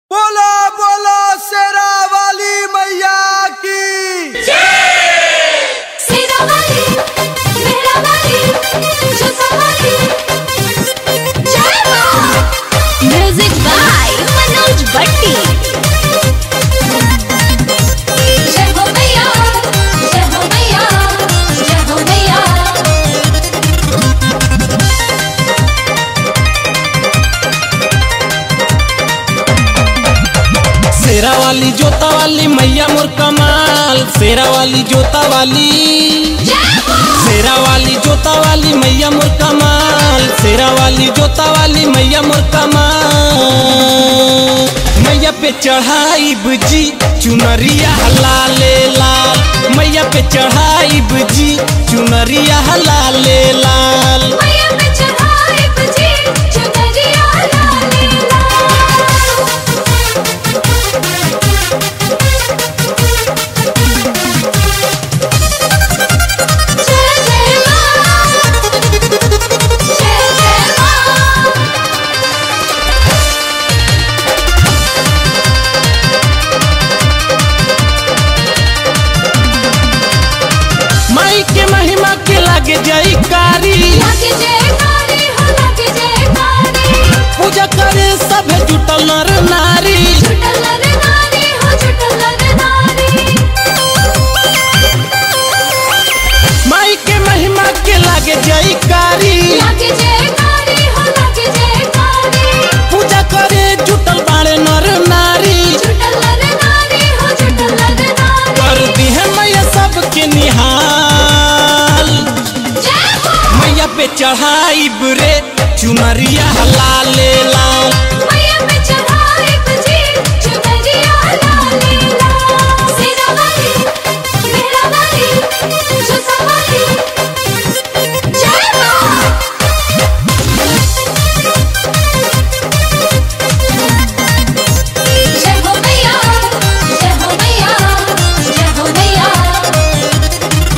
बोलो बोलो शेरा वाली मैया की सेरा वाली मेरा वाली जोसा वाली जय मां म्यूजिक बाय मनोज भट्टी जय हो मैया जय हो मैया जय हो मैया शेरा वाली जोता वाली मैया मोर कमाल शेरा वाली जोता वाली शेरा वाली जोता वाली मैया मोर कमाल शेरा वाली जोता वाली मैया मोर कमाल मैया पे चढ़ाई बुजी चुनरिया लाले लाल मैया पे चढ़ाई बुजी चुनरिया लाले लाल मैया पे चढ़ाए बजे चुनरिया लाले लाल जय जय मां जय जय मां माई के महिमा के लागे जाई कारी लागे जयकारे हो लागे जयकारे पूजा करे सब जुटल नर नारी छुटल रे नारी हो छुटल रे नारी माई के महिमा के लागे जाई कारी लागे जयकारे हो लागे जयकारे पूजा करे जुटल बाड़े नर नारी छुटल रे नारी हो छुटल रे नारी कर दी है मैया सबके निहाल जय हो मैया पे चढ़ाई रे चुनरिया लाले लाल मैया पे चढ़ाए बजे चुनरिया लाले लाल सेरा वाली मेरा वाली जोसा वाली जय मां जय हो मैया जय हो मैया जय हो मैया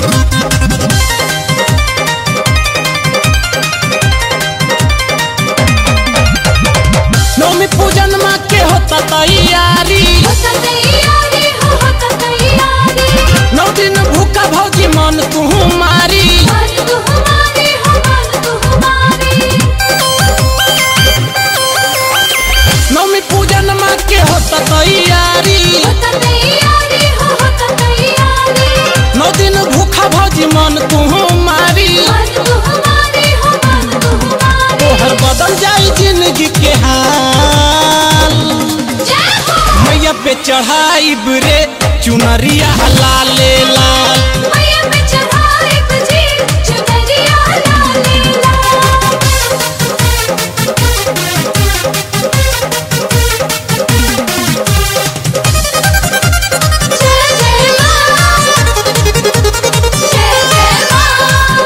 नौमी पूजन माँ के होता तैयारी होता तैयारी हो होता तैयारी नौ दिन भूखा भौजी मन तू मारी मान तू हमारी हो मान तू हमारी नौमी पूजन माँ के होता तैयारी होता तैयारी हो होता तैयारी नौ दिन भूखा भौजी मन तू मारी मान तू हमारी हो मान तू हमारी तोहर बदल जाई जिंदगी के हाल जय हो मैया पे चढ़ाई रे चुनरिया लाले लाल मैया पे चढ़ाए बजे चुनरिया लाले लाल जय जय मां जय जय मां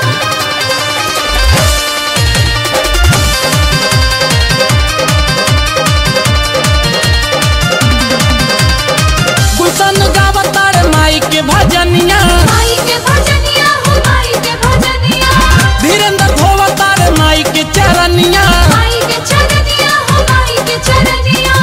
गुलशन गावतार माई के भजनिया माई के भजनिया हो माई के भजनिया धीरेन्द्र धोवतार माई के चरनिया माई के चरनिया हो माई के चरनिया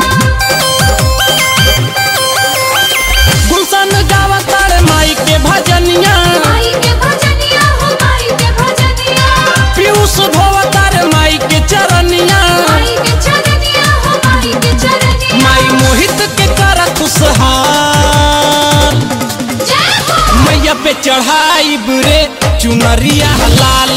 गुलशन गावतार माई के भजनिया माई के भजनिया हो माई के भजनिया पीयूष धोवतार माई के चरनिया माई के चरनिया हो माई के चरनिया माई मोहित के कर खुशहाल जय हो मैया पे चढ़ाई रे चुनरिया लाल